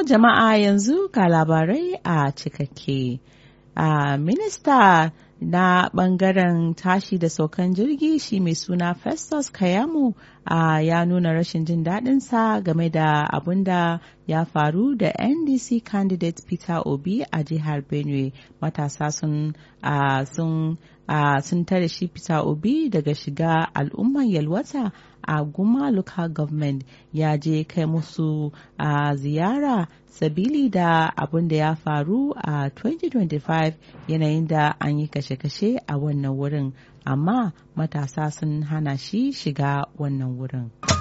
jama'a yanzu ga labarai a cikakke. A minista na bangaren tashi da saukan jirgi shi mai suna Festus Kayamu a ya nuna rashin jin daɗinsa game da abun da ya faru da NDC candidate Peter Obi a jihar Benue. Matasa sun sun sun tare shi Peter Obi daga shiga al'umman yalwata a Guma local government ya je kai musu a ziyara sabili da abun da ya faru a 2025 yanayin da an yi kashe-kashe a wannan wurin amma matasa sun hana shi shiga wannan wurin.